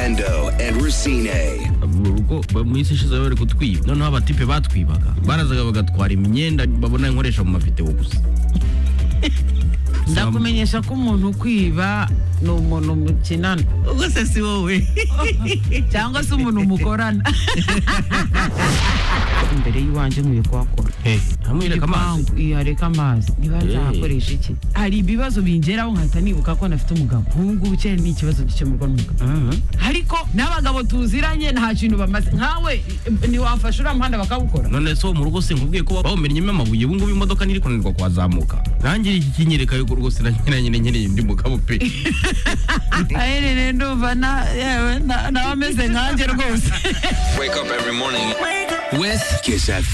Orlando and Racine. mu rugo ba- mu isi ishize bari kutwiba noneho abatipe batwibaga barazaga bagatwara imyenda babona inkoresha mu mavideo gusa ndakumenyesha ko umuntu ukwiba ni umuntu mukinana ubwose si wowe cyangwa se umuntu mukorana imbere y'iwanjye nkwiye kuhakora ntamwereka amazi Igipangu, iya, reka amazi niba nzahakoresha iki hari ibibazo bingeraho nkahita nibuka ko nafite umugabo ubu ngubu cyane ni ikibazo gikemurwa n'umugabo ariko n'abagabo tuziranye nta kintu bamaze nkawe eh, ntiwafasha uriya muhanda bakawukora none se wo mu rugo sinkubwiye ko bawumennyemo amabuye ubu ngubu imodoka ntiri kunanirwa kuhazamuka nanjye iki kinyereka yuko rwose nanyiranye nyereye undi mugabo pe aherereye ndumva na- yewe na- nawe ameze nkanjye rwose Kiss F.